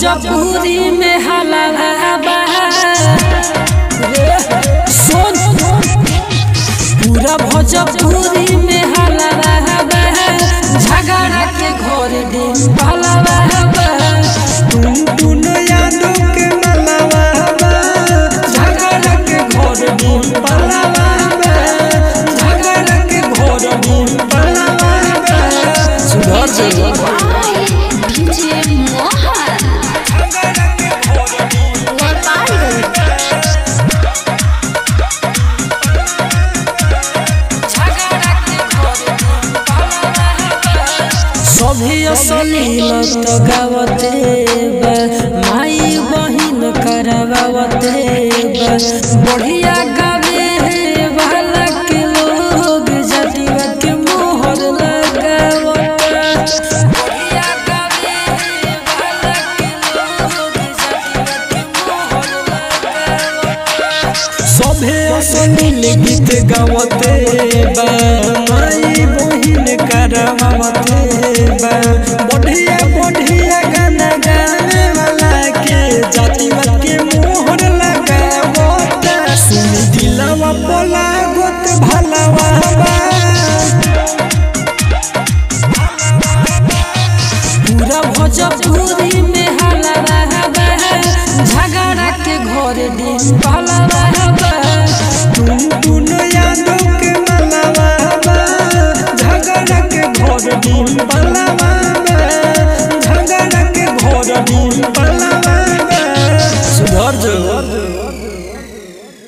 भोजपुरी में हलावा सुन पूरा भोजपुरी में हलावा झगड़ा के घर दिन पलावा तुम तुम यादों के मलावा बा झगड़ा के घर दिन पलावा झगड़ा के घर दिन पलावा सुधर जाइए डीजे मोहन सभी असलील तो गावते बा माई बहिन करवावते बा बढ़िया गावे वाला के लोग जटिवा के मोहर लगावता बढ़िया गावे वाला के लोग जटिवा के मोहर लगावता सभे असनील गीत गावते बा माई बहिन करवावते बा बढ़िया बढ़िया गाना गाने वाला के जातिवा के मोहर लगावता सुन दिलवा पोला गोत भलावा बा पूरा भोजपुरी में हलावा झगड़ा के घर दिन पलावा तुम तुम यादों के मलावा बा झगड़ा के घर दिन पलावा बा झगड़ा के घर दिन पलावा